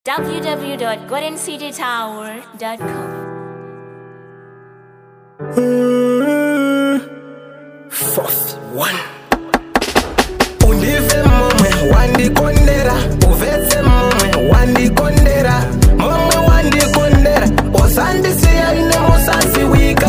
www.goldencitytower.com. Fourth one. Undive momwe wandikondera uvetse momwe wandikondera momwe wandikondera osandisiya ine musaziwika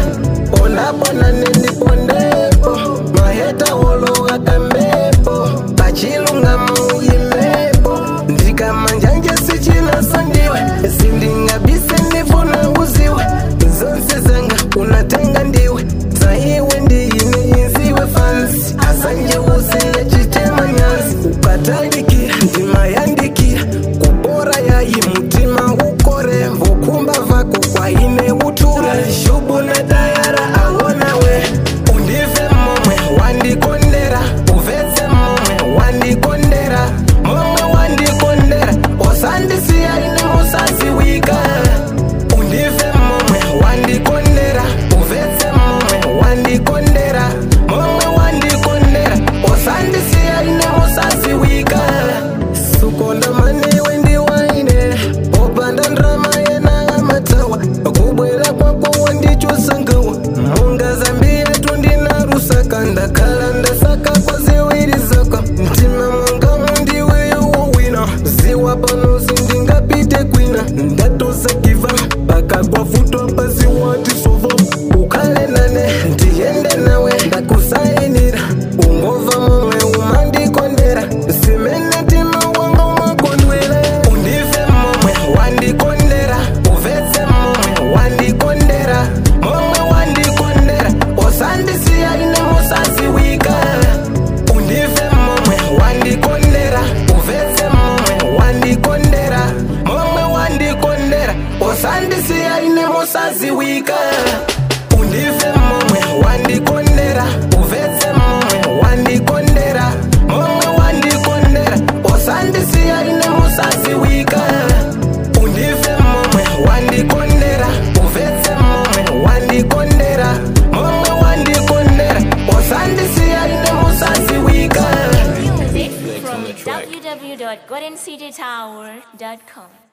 ondabona nendipondepo maheta wolowa kambepo pachilungamo uyimepo ndikamanjanje sichinasandiwe sindingabise ndifuna uziwe zonse zanga unatenga ndiwe saiwe ndiyine inziwe fansi asanje usiye chitema nyansi ukatalikira ndima yandikira kubora yayi mutima ukore vokumba vako kwaine utura shubu na tayara awonawe undive momwe wandikondera uvetse momwe wandikondera momwe wandikondera osandisiya ine musaziwika undive momwe wandikondera uvetse momwe wandikondera momwe wandikondera osandisiya ine musaziwika sukonda maniwe ndiwaine opanda ndrama yena amatawa kubwera kwako wandichosangawa munga zambia tundina rusaka ndakhala ndasaka kwa ziwiri zako mtima mwanga mundiweyo wowina ziwa pano sindingapite kwina ndatosakiva pakagwa futwa pasi watisova ukhale nane ndiyende nawe ndakusainira ungova momwe umandikondera simene tima wanga umakondwele undive momwe wandikondera uvetse momwe wandikondera momwe wandikondera osandisiya ine musaziwika undive momwe wandikondera uvetse momwe wandikondera momwe wandikondera osandisiya ine musaziwika undive momwe wandikondera uvetse momwe wandikondera momwe wandikondera osandisiya ine musaziwika undive momwe wandikondera uvetse momwe wandikondera momwe wandikondera osandisiya ine musaziwika Music from www.goldencitytower.com.